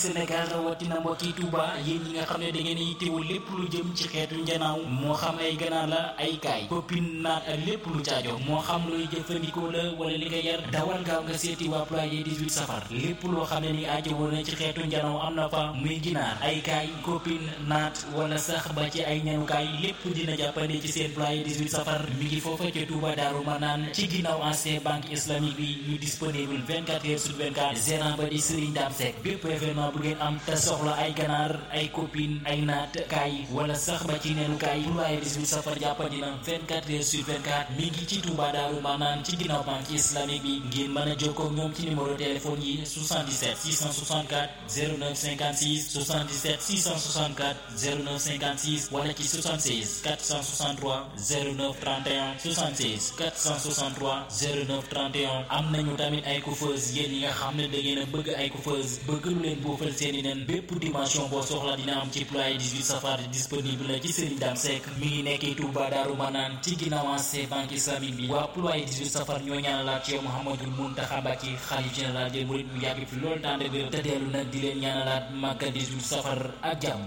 Sénégal rawatina mbokki Touba yéen ñi nga xam ne da ngeen yittewoo lépp lu jëm ci xeetu njanaaw moo xam ay ganaar la ay kaay copine naat ak lépp lu caajo moo xam looy jëfandikoo la wala li nga yar dawal gaaw nga seeti waa ployer 18 safar lépp loo xam ne ni aajo woon na ci xeetu njanaaw am na fa muy ginaar ay kaay copine naat wala sax ba ci ay ñanukaay lépp dina jàppande ci seen ployer 18 safar mi ngi foofa ca Touba Daaru Manaan ci ginnaaw ancien banque islamique bi ñu disponible 24 heures sur 24 gérant ba di Serigne Dame Seck bépp événement bu ngeen am te soxla ay ganaar ay copine ay naat kaay wala sax ba ci neenu kaay ployer 18 safar jàppandi na 24 heures sur 24 mi ngi ci Touba Daaru Manaan ci ginnaaw banque islamique bi ngeen mën a jokkoo ak ñoom ci numéro téléphone yi 77 664 09 56 77 664 09 56 wala ci 76 463 09 31 76 463 09 31 am nañu tamit ay coiffeuse yéen ñi nga xam ne da ngeen a bëgg ay coiffeuse bëgg lu leen boofal seeni nen bépp dimension boo soxla dina am ci ployer 18 safar disponible la ci Serigne Dame Seck mi ngi nekkee Touba Daaru Manaan ci ginnaaw ancien banque islamique bi waa ployer 18 safar ñoo ñaanalaat ci yow Mouhamadul Mountakha Mbacké xalif général des mourides mu yàgg fi loolu tànn bi te dellu nag di leen ñaanalaat màggal 18 safar ak jàmm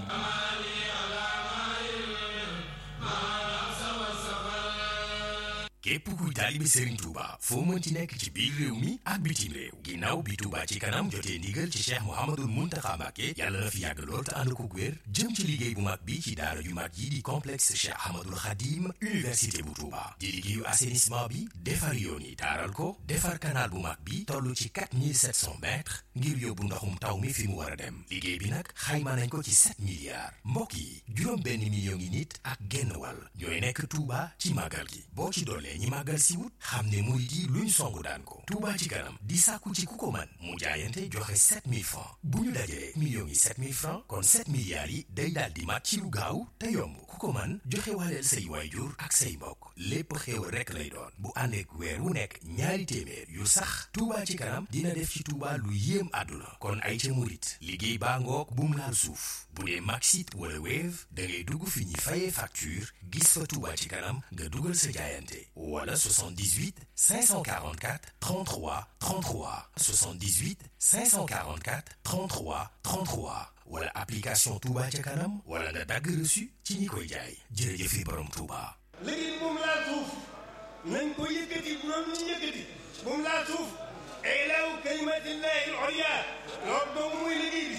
képp kuy taalibe Serigne Touba foo mënti nekk ci biir réew mi ak bitim réew ginnaaw bi Touba ci kanam jotee ndigal ci Cheikh Mouhamadul Mountakha Mbacké yàlla na fi yàgg lool te ànd ko wér jëm ci liggéey bu mag bi ci daara ju mag yi di complexe Cheikh Ahmadul Khadim université bu Touba di liggéeyu assainissement bi defar yoon yi taaral ko defar canal bu mag bi toll ci 4700 mètres ngir yóbbu ndoxum taw mi fi mu war a dem liggéey bi nag xayma nañ ko ci 7 milliards mbokk yi juróom benn million ngi nit ak genn wàll ñooy nekk Touba ci màggal gi boo ci dollee ñi màggal si wut xam ne murid yi luñ songu daan ko Touba ci kanam di sàkku ci ku ko man mu jaayante joxe 7000 francs bu ñu dajalee millions yi 7000 francs kon 7 milliards yi day daal di mat ci lu gaaw te yomb ku ko man joxe waaleel say waayjur ak say mbokk lépp xéewal rekk lay doon bu àndeek weer wu nekk ñaari téeméer yu sax Touba ci kanam dina def ci Touba lu yéem àdduna kon ay ca murit liggéey baa ngoog bu mu laal suuf bu dee Maxit wala Wave da ngay dugg fi ñuy fayee facture gis fa Touba ci kanam nga dugal sa jaayante wala 78 544 33 33 78 544 33 33 wala application Touba ca kanam wala nga dagg reçu ci ñi koy jaay jërëjëfe borom Touba. liggéey bu mu laal suuf nañ ko yëkkati bu doon ñu yëkkati bu mu laal suuf ilaahu kalimatillahi al-ulya loolu dong muy liggéey bi